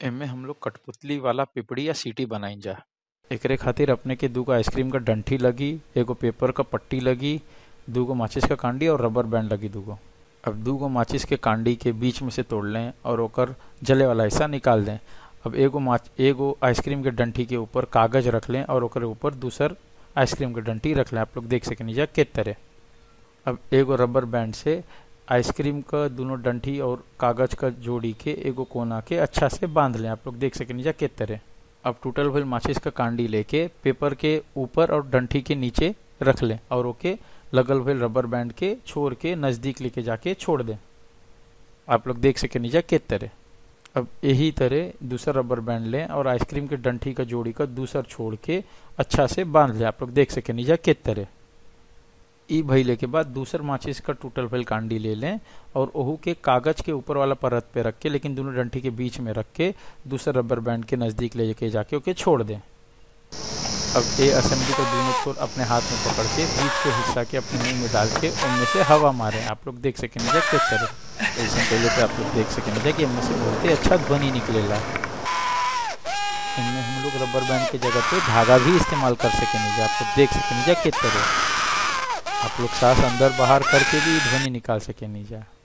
एमे हम लोग कठपुतली वाला पिपड़ी या सीटी बनाई जा एकरे खातिर अपने के दूगो आइसक्रीम का डंठी लगी एगो पेपर का पट्टी लगी दूगो माचिस का कांडी और रबर बैंड लगी दूगो अब दूगो माचिस के कांडी के बीच में से तोड़ लें और ओकर जले वाला हिस्सा निकाल दें अब एगो माच एगो आइसक्रीम के डंठी के ऊपर कागज रख लें और ओकर ऊपर दूसर आइसक्रीम के डंठी रख लें आप लोग देख सकें जा के तरह अब एगो रबर बैंड से आइसक्रीम का दोनों डंठी और कागज का जोड़ी के एगो कोना के अच्छा से बांध लें आप लोग देख सकें जा के तरह अब टूटल भइल माचिस का कांडी लेके पेपर के ऊपर और डंठी के नीचे रख लें और ओके लगल भइल रबर बैंड के छोड़ के नजदीक लेके जाके छोड़ दें आप लोग देख सके नीचा के तरह अब यही तरह दूसरा रबर बैंड लें और आइसक्रीम के डंठी का जोड़ी का दूसर छोड़ के अच्छा से बांध लें आप लोग देख सके नीचा के तरह ई भइले के बाद दूसर माचिस का टूटल भइल कांडी ले लें और ओहू के कागज के ऊपर वाला परत पे रख के लेकिन दोनों डंठी के बीच में रख के दूसर रबर बैंड के नजदीक ले के जाके ओके छोड़ दें अब ए असेंबली का दोनों छोर अपने हाथ में पकड़ के बीच के हिस्सा के अपने मुंह में डाल के उनमें से हवा मारें आप लोग देख सकें जा चेक करें ऐसे पहले पे आप लोग देख सकें जा कि इनमें से बहुत ही अच्छा ध्वनि निकलेगा इनमें हम लोग रबर बैंड की जगह पे धागा भी इस्तेमाल कर सकें जा आप लोग देख सकें जा किस तरह आप लोग सांस अंदर बाहर करके भी ध्वनि निकाल सकें जा